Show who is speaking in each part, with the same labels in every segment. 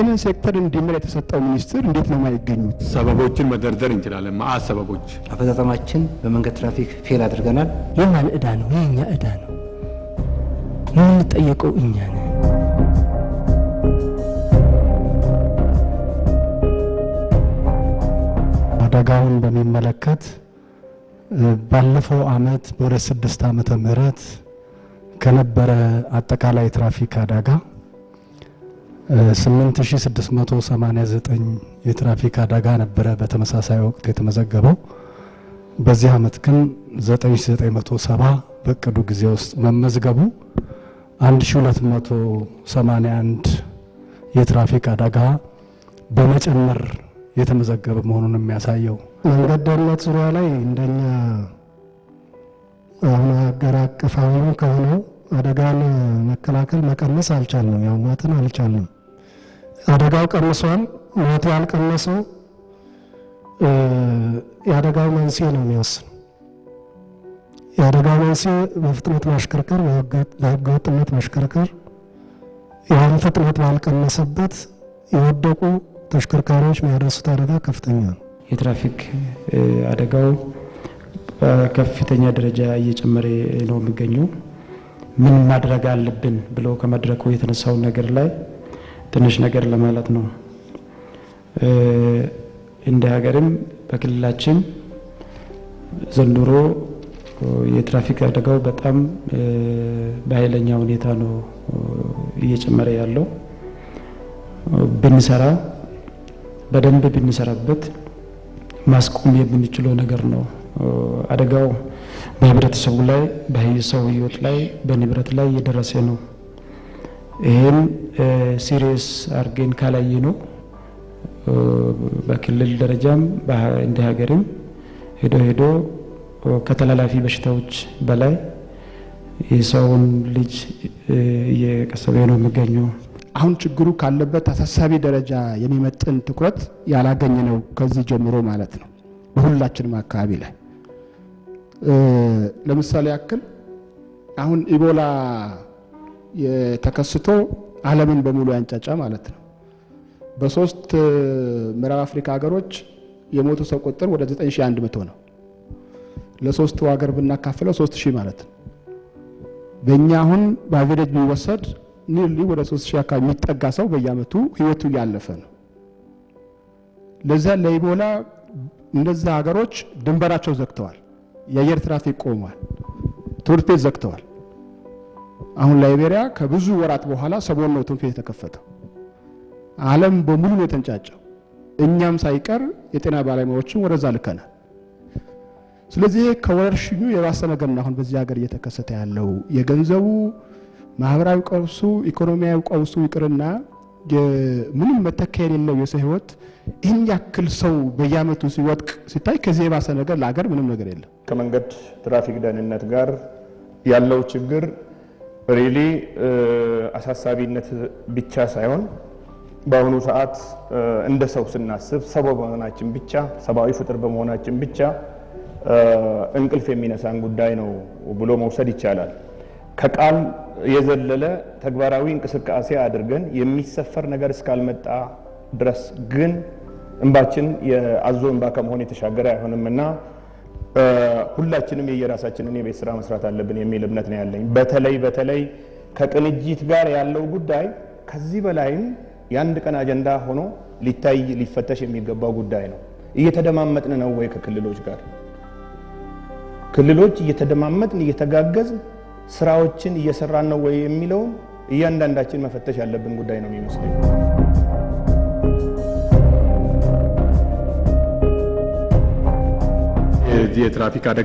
Speaker 1: ይህንን ሴክተር እንዲመራ የተሰጠው ሚኒስትር እንዴት ነው የማይገኙት?
Speaker 2: ሰበቦችን መደርደር እንችላለን። መአት ሰበቦች
Speaker 3: አፈጻጸማችን በመንገድ ትራፊክ ፌል አድርገናል።
Speaker 4: የማን ዕዳ ነው? የእኛ ዕዳ ነው። የምንጠየቀው እኛ ነን።
Speaker 5: አደጋውን በሚመለከት ባለፈው አመት በሁለት ስድስት ዓመተ ምህረት ከነበረ አጠቃላይ ትራፊክ አደጋ 8689 የትራፊክ አደጋ ነበረ በተመሳሳይ ወቅት የተመዘገበው። በዚህ አመት ግን 9970 በእቅዱ ጊዜ ውስጥ መመዝገቡ 1281 የትራፊክ አደጋ በመጨመር የተመዘገበ መሆኑን የሚያሳየው
Speaker 6: መንገድ ደህንነት ዙሪያ ላይ እንደኛ አሁን ሀገር አቀፋዊም ከሆነው አደጋን መከላከል መቀነስ አልቻልንም። ያው ሞትን አልቻልንም። አደጋው ቀንሷል። ሞት ያልቀነሰው የአደጋው መንስኤ ነው የሚወስነው። የአደጋው መንስኤ በፍጥነት ማሽከርከር፣ በህገ ወጥነት ማሽከርከር፣ ያን ፍጥነት ባልቀነሰበት የወደቁ ተሽከርካሪዎች የሚያደርሱት አደጋ ከፍተኛ ነው።
Speaker 7: የትራፊክ አደጋው በከፍተኛ ደረጃ እየጨመረ ነው የሚገኘው። ምን ማድረግ አለብን ብሎ ከመድረኩ የተነሳውን ነገር ላይ ትንሽ ነገር ለማለት ነው። እንደ ሀገርም በክልላችን ዘንድሮ የትራፊክ አደጋው በጣም በኃይለኛ ሁኔታ ነው እየጨመረ ያለው። ብንሰራ በደንብ ብንሰራበት ማስቆም የምንችለው ነገር ነው። አደጋው በህብረተሰቡ ላይ በሰው ህይወት ላይ በንብረት ላይ እየደረሰ ነው። ይህን ሲሪየስ አድርገን ካላየ ነው በክልል ደረጃም እንደ ሀገርም ሄዶ ሄዶ ከተላላፊ በሽታዎች በላይ የሰውን ልጅ እየቀሰበ ነው የሚገኘው።
Speaker 1: አሁን ችግሩ ካለበት አሳሳቢ ደረጃ የሚመጥን ትኩረት ያላገኘ ነው ከዚህ ጀምሮ ማለት ነው። በሁላችንም አካባቢ ላይ ለምሳሌ ያክል አሁን ኢቦላ ተከስቶ ዓለምን በሙሉ ያንጫጫ ማለት ነው። በሶስት ምዕራብ አፍሪካ ሀገሮች የሞቱ ሰው ቁጥር ወደ 9100 ነው። ለሶስቱ ሀገር ብናካፍለው 3000 ማለት ነው። በእኛ አሁን በአቬሬጅ ቢወሰድ ኒርሊ ወደ 3000 አካባቢ የሚጠጋ ሰው በየአመቱ ህይወቱ እያለፈ ነው። ለዛ ለኢቦላ እነዛ ሀገሮች ድንበራቸው ዘግተዋል። የአየር ትራፊክ ቆሟል። ትምህርት ቤት ዘግተዋል። አሁን ላይቤሪያ ከብዙ ወራት በኋላ ሰሞኑን ነው ትምህርት ቤት የተከፈተው። ዓለም በሙሉ ነው የተንጫጨው። እኛም ሳይቀር የጤና ባለሙያዎችን ወደዛ ልከናል። ስለዚህ ከወረርሽኙ የባሰ ነገር ነው አሁን በዚህ ሀገር እየተከሰተ ያለው። የገንዘቡ ማህበራዊ ቀውሱ፣ ኢኮኖሚያዊ ቀውሱ ይቅርና ምንም መተኪያ የሌለው የሰው ህይወት ይህን ያክል ሰው በየአመቱ ሲወድቅ ሲታይ ከዚህ የባሰ ነገር ለሀገር ምንም ነገር የለም።
Speaker 8: ከመንገድ ትራፊክ ደህንነት ጋር ያለው ችግር ሪሊ አሳሳቢነት ብቻ ሳይሆን በአሁኑ ሰዓት እንደ ሰው ስናስብ ሰው በመሆናችን ብቻ ሰብአዊ ፍጥር በመሆናችን ብቻ እንቅልፍ የሚነሳን ጉዳይ ነው ብሎ መውሰድ ይቻላል። ከቃል የዘለለ ተግባራዊ እንቅስቃሴ አድርገን የሚሰፈር ነገር እስካልመጣ ድረስ ግን እንባችን የአዞ እንባ ከመሆን የተሻገረ አይሆንም እና ሁላችንም የየራሳችንን የቤት ስራ መስራት አለብን የሚል እምነት ነው ያለኝ። በተለይ በተለይ ከቅንጅት ጋር ያለው ጉዳይ ከዚህ በላይም የአንድ ቀን አጀንዳ ሆኖ ሊታይ ሊፈተሽ የሚገባው ጉዳይ ነው። እየተደማመጥን ነው ወይ ከክልሎች ጋር? ክልሎች እየተደማመጥን እየተጋገዝን ስራዎችን እየሰራን ነው ወይ የሚለውን እያንዳንዳችን መፈተሽ ያለብን ጉዳይ ነው የሚመስለኝ።
Speaker 2: የዚህ የትራፊክ አደጋ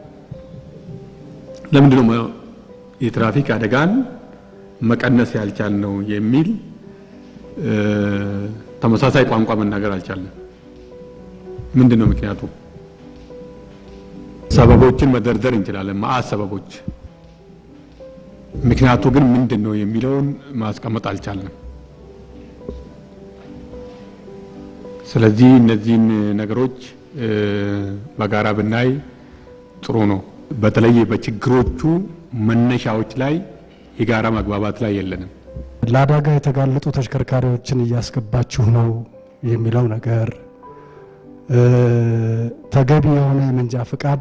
Speaker 2: ለምንድን ነው የትራፊክ አደጋን መቀነስ ያልቻልነው የሚል ተመሳሳይ ቋንቋ መናገር አልቻልንም። ምንድን ነው ምክንያቱ? ሰበቦችን መደርደር እንችላለን፣ መአት ሰበቦች። ምክንያቱ ግን ምንድን ነው የሚለውን ማስቀመጥ አልቻልንም። ስለዚህ እነዚህን ነገሮች በጋራ ብናይ ጥሩ ነው። በተለይ በችግሮቹ መነሻዎች ላይ የጋራ መግባባት ላይ የለንም።
Speaker 5: ለአደጋ የተጋለጡ ተሽከርካሪዎችን እያስገባችሁ ነው የሚለው ነገር ተገቢ የሆነ የመንጃ ፍቃድ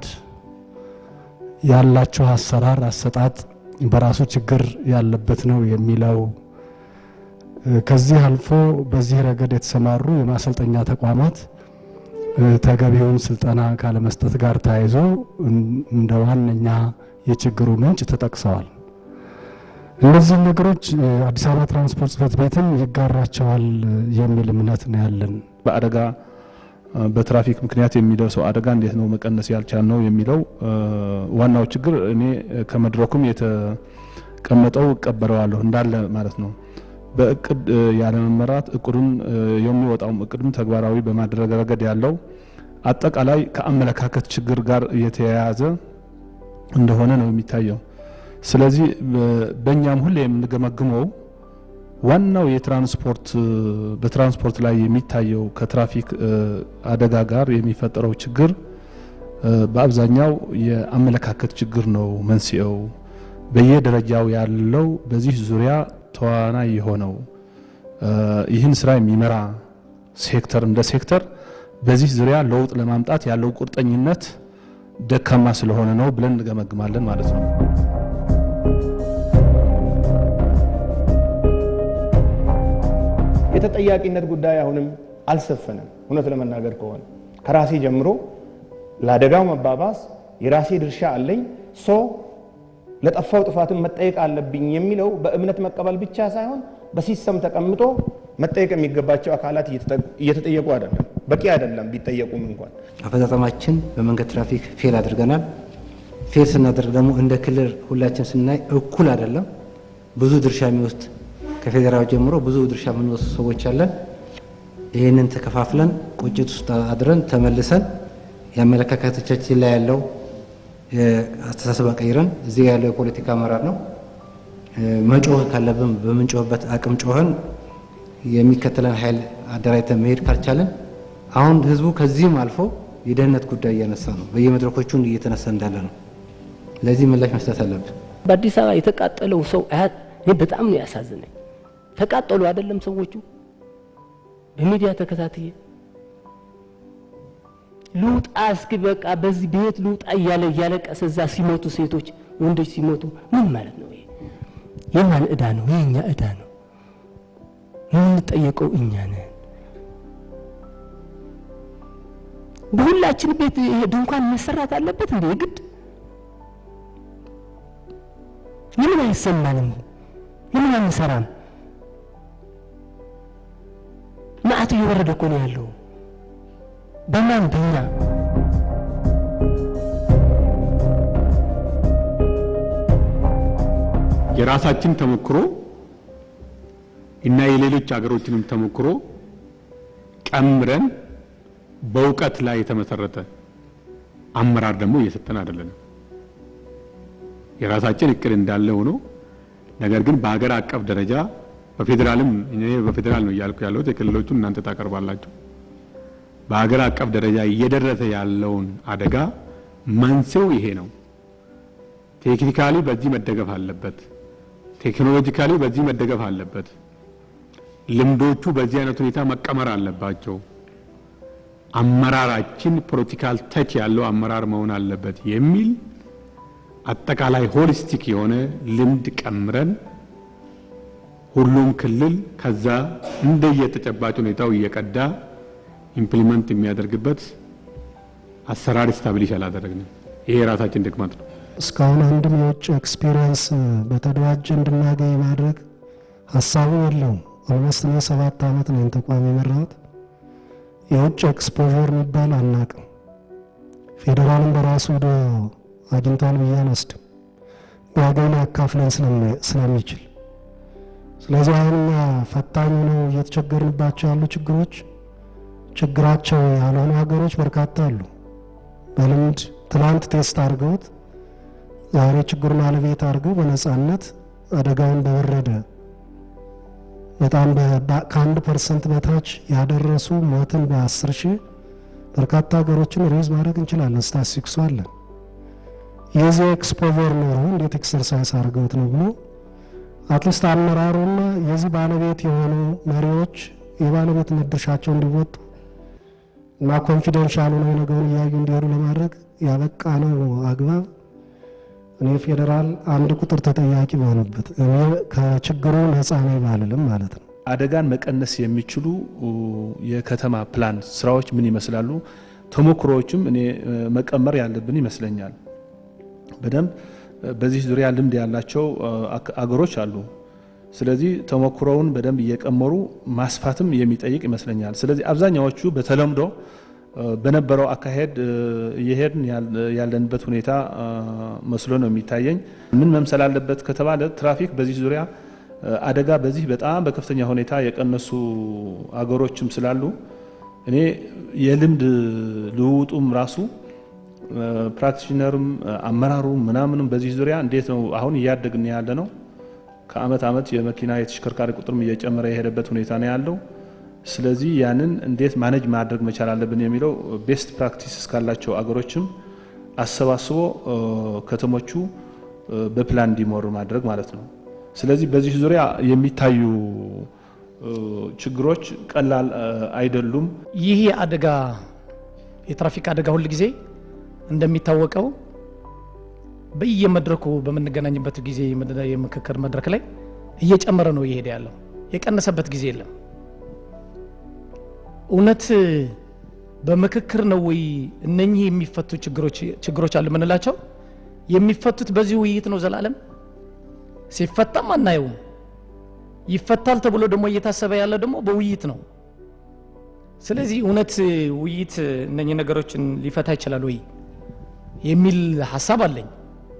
Speaker 5: ያላቸው አሰራር አሰጣጥ በራሱ ችግር ያለበት ነው የሚለው ከዚህ አልፎ በዚህ ረገድ የተሰማሩ የማሰልጠኛ ተቋማት ተገቢውን ስልጠና ካለመስጠት ጋር ተያይዞ እንደ ዋነኛ የችግሩ ምንጭ ተጠቅሰዋል። እነዚህን ነገሮች አዲስ አበባ ትራንስፖርት ጽሕፈት ቤትም ይጋራቸዋል የሚል እምነት ነው ያለን።
Speaker 9: በአደጋ በትራፊክ ምክንያት የሚደርሰው አደጋ እንዴት ነው መቀነስ ያልቻል ነው የሚለው ዋናው ችግር እኔ ከመድረኩም የተቀመጠው እቀበለዋለሁ እንዳለ ማለት ነው። በእቅድ ያለመመራት እቅዱን የሚወጣውም እቅድም ተግባራዊ በማድረግ ረገድ ያለው አጠቃላይ ከአመለካከት ችግር ጋር የተያያዘ እንደሆነ ነው የሚታየው። ስለዚህ በእኛም ሁሌ የምንገመግመው ዋናው የትራንስፖርት በትራንስፖርት ላይ የሚታየው ከትራፊክ አደጋ ጋር የሚፈጠረው ችግር በአብዛኛው የአመለካከት ችግር ነው መንስኤው። በየደረጃው ያለው በዚህ ዙሪያ ተዋናይ የሆነው ይህን ስራ የሚመራ ሴክተር እንደ ሴክተር በዚህ ዙሪያ ለውጥ ለማምጣት ያለው ቁርጠኝነት ደካማ ስለሆነ ነው ብለን እንገመግማለን ማለት ነው።
Speaker 8: የተጠያቂነት ጉዳይ አሁንም አልሰፈነም። እውነት ለመናገር ከሆነ ከራሴ ጀምሮ ለአደጋው መባባስ የራሴ ድርሻ አለኝ ሶ ለጠፋው ጥፋትን መጠየቅ አለብኝ የሚለው በእምነት መቀበል ብቻ ሳይሆን በሲስተም ተቀምጦ መጠየቅ የሚገባቸው አካላት እየተጠየቁ አይደለም። በቂ አይደለም ቢጠየቁም እንኳን
Speaker 3: አፈጻጸማችን በመንገድ ትራፊክ ፌል አድርገናል። ፌል ስናደርግ ደግሞ እንደ ክልል ሁላችን ስናይ እኩል አይደለም። ብዙ ድርሻ የሚወስድ ከፌዴራል ጀምሮ ብዙ ድርሻ የምንወስድ ሰዎች አለን። ይህንን ተከፋፍለን ቁጭት ውስጥ አድረን ተመልሰን የአመለካከቶቻችን ላይ ያለው አስተሳሰብ አቀይረን እዚህ ያለው የፖለቲካ አመራር ነው መጮህ ካለብን በምንጮህበት አቅም ጮኸን የሚከተለን ኃይል አደራጅተን መሄድ ካልቻለን አሁን ህዝቡ ከዚህም አልፎ የደህንነት ጉዳይ እያነሳ ነው። በየመድረኮቹ እየተነሳ እንዳለ ነው። ለዚህ ምላሽ መስጠት አለብን።
Speaker 4: በአዲስ አበባ የተቃጠለው ሰው እኔ በጣም ነው ያሳዝነኝ። ተቃጠሉ አይደለም ሰዎቹ በሚዲያ ተከታትዬ ልውጣ እስኪ በቃ በዚህ ቤት ልውጣ እያለ እያለቀሰ እዛ ሲሞቱ ሴቶች፣ ወንዶች ሲሞቱ ምን ማለት ነው? ይሄ
Speaker 1: የማን እዳ ነው? የእኛ እዳ ነው። የምንጠየቀው እኛ ነን። በሁላችን ቤት ይሄ ድንኳን መሰራት አለበት እንዴ? ግድ ለምን አይሰማንም? ለምን አንሰራም? መዓት እየወረደ እኮ ነው ያለው። በማን በእኛ
Speaker 2: የራሳችን ተሞክሮ እና የሌሎች ሀገሮችንም ተሞክሮ ቀምረን በእውቀት ላይ የተመሰረተ አመራር ደግሞ እየሰጠን አይደለንም። የራሳችን እቅድ እንዳለ ሆኖ ነገር ግን በሀገር አቀፍ ደረጃ በፌዴራልም እኔ በፌዴራል ነው እያልኩ ያለሁት የክልሎቹን እናንተ ታቀርባላችሁ። በሀገር አቀፍ ደረጃ እየደረሰ ያለውን አደጋ መንስኤው ይሄ ነው። ቴክኒካሊ በዚህ መደገፍ አለበት። ቴክኖሎጂካሊ በዚህ መደገፍ አለበት። ልምዶቹ በዚህ አይነት ሁኔታ መቀመር አለባቸው። አመራራችን ፖለቲካል ተች ያለው አመራር መሆን አለበት የሚል አጠቃላይ ሆሊስቲክ የሆነ ልምድ ቀምረን ሁሉም ክልል ከዛ እንደየተጨባጭ ሁኔታው እየቀዳ ኢምፕሊመንት የሚያደርግበት አሰራር ስታብሊሽ አላደረግንም። ይሄ የራሳችን ድክመት ነው።
Speaker 6: እስካሁን አንድም የውጭ ኤክስፒሪየንስ በተደራጀ እንድናገኝ ማድረግ ሀሳቡ የለውም። ኦልሞስት እኔ ሰባት ዓመት ነው ተቋም የመራሁት። የውጭ ኤክስፖዠር የሚባል አናቅም። ፌዴራልም በራሱ ሄዶ አግኝቷል ብዬ አልወስድም። ቢያገኝ ያካፍለን ስለሚችል ስለዚህ አሁን እኛ ፈታኝ ነው እየተቸገርንባቸው ያሉ ችግሮች ችግራቸው ያልሆኑ ሀገሮች በርካታ አሉ። በልምድ ትናንት ቴስት አድርገውት ዛሬ ችግሩን አለቤት አድርገው በነጻነት አደጋውን በወረደ በጣም ከአንድ ፐርሰንት በታች ያደረሱ ሞትን በአስር ሺህ በርካታ ሀገሮችን ሬዝ ማድረግ እንችላለን። ስታሲክሱ አለን። የዚህ ኤክስፖቨር ኖሮ እንዴት ኤክሰርሳይዝ አድርገውት ነው ብሎ አትሊስት አመራሩና የዚህ ባለቤት የሆኑ መሪዎች የባለቤትነት ድርሻቸው እንዲወጡ እና ኮንፊደንሻል ሆነው ነገሩን እያዩ እንዲሄዱ ለማድረግ ያበቃ ነው አግባብ እኔ ፌዴራል አንድ ቁጥር ተጠያቂ በሆነበት እኔ ከችግሩ ነፃ ነኝ ባልልም ማለት ነው።
Speaker 9: አደጋን መቀነስ የሚችሉ የከተማ ፕላን ስራዎች ምን ይመስላሉ? ተሞክሮዎችም እኔ መቀመር ያለብን ይመስለኛል። በደንብ በዚህ ዙሪያ ልምድ ያላቸው አገሮች አሉ። ስለዚህ ተሞክሮውን በደንብ እየቀመሩ ማስፋትም የሚጠይቅ ይመስለኛል። ስለዚህ አብዛኛዎቹ በተለምዶ በነበረው አካሄድ እየሄድን ያለንበት ሁኔታ መስሎ ነው የሚታየኝ። ምን መምሰል አለበት ከተባለ ትራፊክ በዚህ ዙሪያ አደጋ በዚህ በጣም በከፍተኛ ሁኔታ የቀነሱ አገሮችም ስላሉ እኔ የልምድ ልውውጡም ራሱ ፕራክቲሽነርም አመራሩ ምናምንም በዚህ ዙሪያ እንዴት ነው አሁን እያደግን ያለ ነው። ከአመት አመት የመኪና የተሽከርካሪ ቁጥርም እየጨመረ የሄደበት ሁኔታ ነው ያለው። ስለዚህ ያንን እንዴት ማኔጅ ማድረግ መቻል አለብን የሚለው ቤስት ፕራክቲስ እስካላቸው አገሮችም አሰባስቦ ከተሞቹ በፕላን እንዲሞሩ ማድረግ ማለት ነው። ስለዚህ በዚህ ዙሪያ የሚታዩ ችግሮች ቀላል አይደሉም።
Speaker 10: ይህ አደጋ የትራፊክ አደጋ ሁል ጊዜ እንደሚታወቀው በየመድረኩ በምንገናኝበት ጊዜ የምክክር መድረክ ላይ እየጨመረ ነው እየሄደ ያለው፣ የቀነሰበት ጊዜ የለም። እውነት በምክክር ነው ወይ እነኚህ የሚፈቱ ችግሮች አሉ የምንላቸው? የሚፈቱት በዚህ ውይይት ነው ዘላለም ሲፈታም አናየውም። ይፈታል ተብሎ ደግሞ እየታሰበ ያለ ደግሞ በውይይት ነው። ስለዚህ እውነት ውይይት እነኚህ ነገሮችን ሊፈታ ይችላል ወይ የሚል ሀሳብ አለኝ።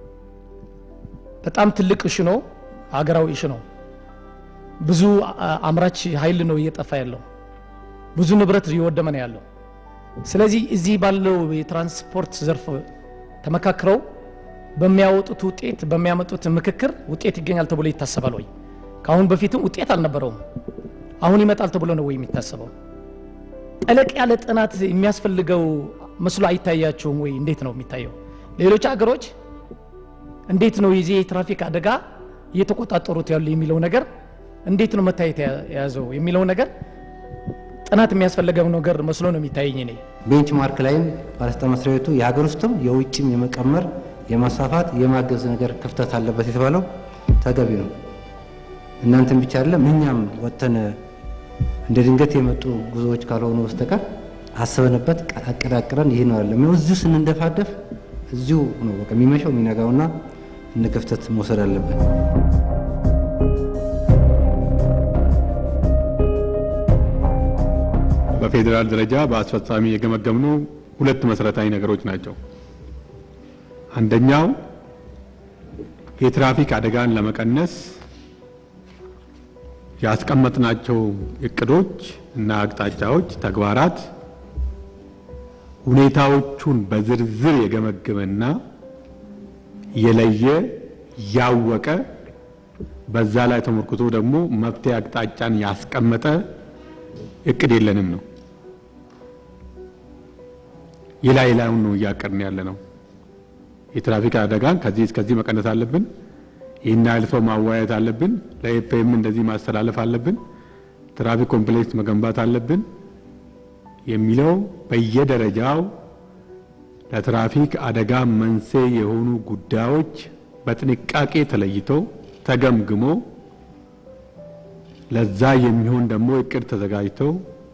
Speaker 10: በጣም ትልቅ እሽ ነው፣ ሀገራዊ እሽ ነው። ብዙ አምራች ኃይል ነው እየጠፋ ያለው፣ ብዙ ንብረት እየወደመ ነው ያለው። ስለዚህ እዚህ ባለው የትራንስፖርት ዘርፍ ተመካክረው በሚያወጡት ውጤት በሚያመጡት ምክክር ውጤት ይገኛል ተብሎ ይታሰባል ወይ? ከአሁን በፊትም ውጤት አልነበረውም። አሁን ይመጣል ተብሎ ነው ወይ የሚታሰበው? ጠለቅ ያለ ጥናት የሚያስፈልገው መስሎ አይታያቸውም ወይ? እንዴት ነው የሚታየው? ሌሎች ሀገሮች እንዴት ነው የዚህ የትራፊክ አደጋ እየተቆጣጠሩት ያሉ የሚለው ነገር እንዴት ነው መታየት የያዘው የሚለው ነገር ጥናት የሚያስፈልገው ነገር መስሎ ነው የሚታየኝ እኔ።
Speaker 3: ቤንች ማርክ ላይም ባለስልጣን መስሪያ ቤቱ የሀገር ውስጥም የውጭም የመቀመር የማስፋፋት የማገዝ ነገር ክፍተት አለበት የተባለው ተገቢ ነው። እናንተም ብቻ አይደለም እኛም ወጥተን እንደ ድንገት የመጡ ጉዞዎች ካልሆኑ በስተቀር አስበንበት አቀዳቅረን ይህ ነው አለም እዚሁ ስንንደፋደፍ እዚሁ ነው በቃ የሚመሸው የሚነጋውና እንደ ክፍተት መውሰድ አለበት።
Speaker 2: በፌዴራል ደረጃ በአስፈጻሚ የገመገምነው ሁለት መሰረታዊ ነገሮች ናቸው። አንደኛው የትራፊክ አደጋን ለመቀነስ ያስቀመጥናቸው እቅዶች እና አቅጣጫዎች፣ ተግባራት ሁኔታዎቹን በዝርዝር የገመገመና የለየ ያወቀ በዛ ላይ ተመርክቶ ደግሞ መፍትሄ አቅጣጫን ያስቀመጠ እቅድ የለንም ነው። የላይ ላዩን ነው እያቀድን ያለ ነው። የትራፊክ አደጋን ከዚህ እስከዚህ መቀነስ አለብን፣ ይህን ያህል ሰው ማዋየት አለብን፣ ለኤፕኤም እንደዚህ ማስተላለፍ አለብን፣ ትራፊክ ኮምፕሌክስ መገንባት አለብን የሚለው በየደረጃው ለትራፊክ አደጋ መንስኤ የሆኑ ጉዳዮች በጥንቃቄ ተለይተው ተገምግሞ ለዛ የሚሆን ደግሞ እቅድ ተዘጋጅተው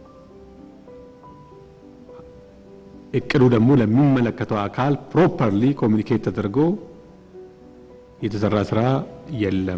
Speaker 2: እቅዱ ደግሞ ለሚመለከተው አካል ፕሮፐርሊ ኮሚኒኬት ተደርጎ የተሰራ ስራ የለም።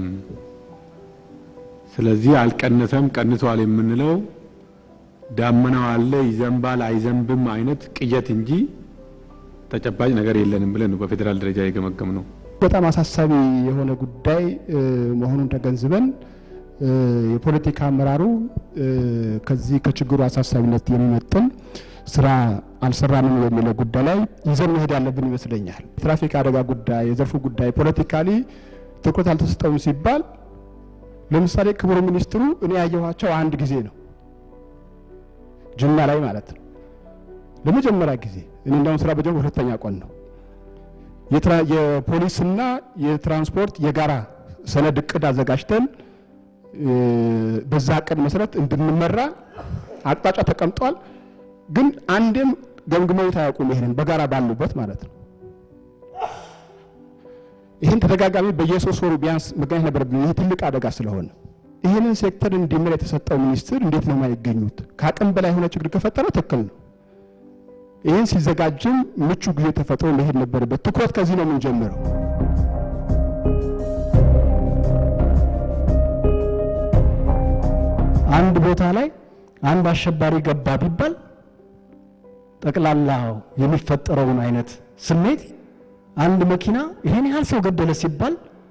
Speaker 2: ስለዚህ አልቀነሰም፣ ቀንሷል የምንለው ዳመናው አለ ይዘንባል አይዘንብም አይነት ቅየት እንጂ ተጨባጭ ነገር የለንም ብለን ነው በፌዴራል ደረጃ የገመገም ነው።
Speaker 1: በጣም አሳሳቢ የሆነ ጉዳይ መሆኑን ተገንዝበን የፖለቲካ አመራሩ ከዚህ ከችግሩ አሳሳቢነት የሚመጥን ስራ አልሰራንም የሚለው ጉዳይ ላይ ይዘን መሄድ ያለብን ይመስለኛል። የትራፊክ አደጋ ጉዳይ፣ የዘርፉ ጉዳይ ፖለቲካሊ ትኩረት አልተሰጠውም ሲባል ለምሳሌ ክቡር ሚኒስትሩ እኔ ያየኋቸው አንድ ጊዜ ነው፣ ጅማ ላይ ማለት ነው። ለመጀመሪያ ጊዜ እኔ እንዳሁን ስራ በጀመርኩ ሁለተኛ ቀን ነው። የፖሊስና የትራንስፖርት የጋራ ሰነድ እቅድ አዘጋጅተን በዛ እቅድ መሰረት እንድንመራ አቅጣጫ ተቀምጧል። ግን አንድም ገምግመውት አያውቁም። ይሄንን በጋራ ባሉበት ማለት ነው። ይህን ተደጋጋሚ በየሶስት ወሩ ቢያንስ መገናኘት ነበረብን። ይህ ትልቅ አደጋ ስለሆነ ይህንን ሴክተር እንዲመራ የተሰጠው ሚኒስትር እንዴት ነው የማይገኙት? ከአቅም በላይ የሆነ ችግር ከፈጠረ ትክክል ነው። ይህን ሲዘጋጅም ምቹ ጊዜ ተፈጥሮ መሄድ ነበረበት። ትኩረት ከዚህ ነው የምንጀምረው።
Speaker 5: አንድ ቦታ ላይ አንድ አሸባሪ ገባ ቢባል ጠቅላላ የሚፈጠረውን አይነት ስሜት አንድ መኪና ይሄን ያህል ሰው ገደለ ሲባል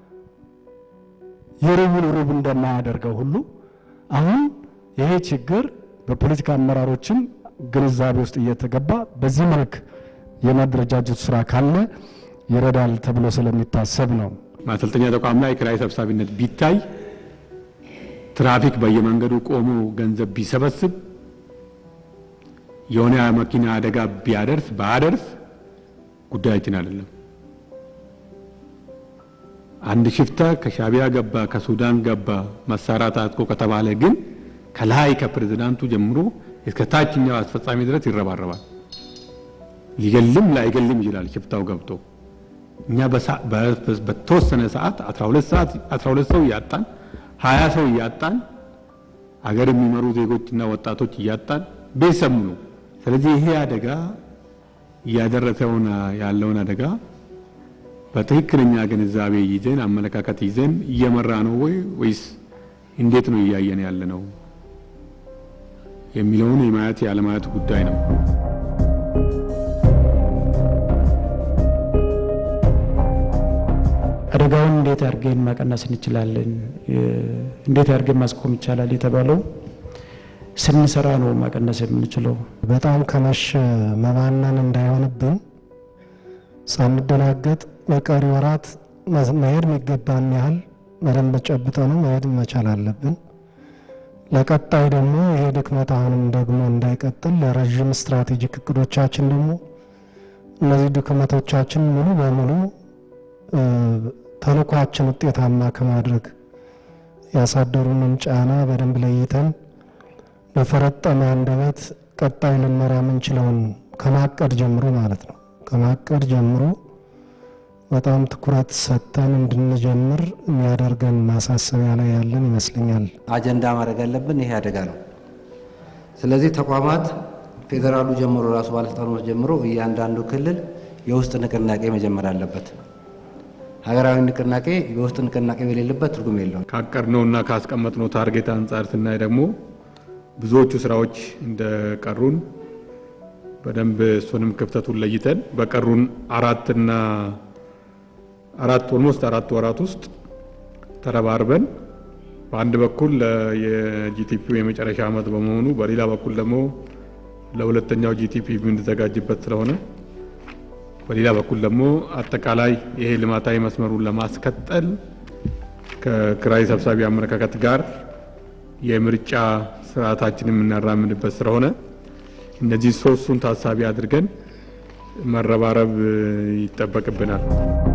Speaker 5: የሩቡን ሩብ እንደማያደርገው ሁሉ አሁን ይሄ ችግር በፖለቲካ አመራሮችም ግንዛቤ ውስጥ እየተገባ በዚህ መልክ የማደረጃጀት ስራ ካለ ይረዳል ተብሎ ስለሚታሰብ ነው።
Speaker 2: ማሰልጠኛ ተቋም ላይ ኪራይ ሰብሳቢነት ቢታይ ትራፊክ በየመንገዱ ቆሞ ገንዘብ ቢሰበስብ የሆነ መኪና አደጋ ቢያደርስ ባያደርስ ጉዳያችን አይደለም። አንድ ሽፍታ ከሻቢያ ገባ፣ ከሱዳን ገባ መሳሪያ ታጥቆ ከተባለ ግን ከላይ ከፕሬዝዳንቱ ጀምሮ እስከ ታችኛው አስፈጻሚ ድረስ ይረባረባል። ሊገልም ላይገልም ይችላል ሽፍታው ገብቶ። እኛ በተወሰነ ሰዓት 12 ሰዓት 12 ሰው እያጣን 20 ሰው እያጣን አገር የሚመሩ ዜጎችና ወጣቶች እያጣን ቤተሰብ ነው። ስለዚህ ይሄ አደጋ እያደረሰውን ያለውን አደጋ በትክክለኛ ግንዛቤ ይዘን አመለካከት ይዘን እየመራ ነው ወይ ወይስ እንዴት ነው እያየን ያለ ነው የሚለውን የማየት ያለማየት ጉዳይ ነው።
Speaker 7: አደጋውን እንዴት አድርገን መቀነስ እንችላለን፣ እንዴት አድርገን ማስቆም ይቻላል የተባለው ስንሰራ ነው መቀነስ የምንችለው።
Speaker 6: በጣም ከመሸ መባነን እንዳይሆንብን ሳንደናገጥ በቀሪ ወራት መሄድ የሚገባን ያህል በደንብ ጨብጠ ነው መሄድ መቻል አለብን። ለቀጣይ ደግሞ ይሄ ድክመት አሁንም ደግሞ እንዳይቀጥል ለረዥም ስትራቴጂክ እቅዶቻችን ደግሞ እነዚህ ድክመቶቻችን ሙሉ በሙሉ ተልኳችን ውጤታማ ከማድረግ ያሳደሩንን ጫና በደንብ ለይተን በፈረጠመ አንደበት ቀጣይ ልንመራ የምንችለውን ከማቀድ ጀምሮ ማለት ነው ከማቀድ ጀምሮ በጣም ትኩረት ሰጥተን እንድንጀምር የሚያደርገን ማሳሰቢያ ላይ ያለን ይመስለኛል።
Speaker 3: አጀንዳ ማድረግ ያለብን ይሄ አደጋ ነው። ስለዚህ ተቋማት ፌዴራሉ ጀምሮ ራሱ ባለስልጣኖች ጀምሮ እያንዳንዱ ክልል የውስጥ ንቅናቄ መጀመር አለበት። ሀገራዊ ንቅናቄ የውስጥ ንቅናቄ በሌለበት ትርጉም የለውም።
Speaker 2: ካቀድነውና ካስቀመጥነው ታርጌት አንጻር ስናይ ደግሞ ብዙዎቹ ስራዎች እንደቀሩን በደንብ እሱንም ክፍተቱን ለይተን በቀሩን አራትና አራት ኦልሞስት አራት ወራት ውስጥ ተረባርበን በአንድ በኩል የጂቲፒው የመጨረሻ ዓመት በመሆኑ በሌላ በኩል ደግሞ ለሁለተኛው ጂቲፒ የምንዘጋጅበት ስለሆነ በሌላ በኩል ደግሞ አጠቃላይ ይሄ ልማታዊ መስመሩን ለማስቀጠል ከኪራይ ሰብሳቢ አመለካከት ጋር የምርጫ ስርዓታችን የምናራምድበት ስለሆነ እነዚህ ሶስቱን ታሳቢ አድርገን መረባረብ ይጠበቅብናል።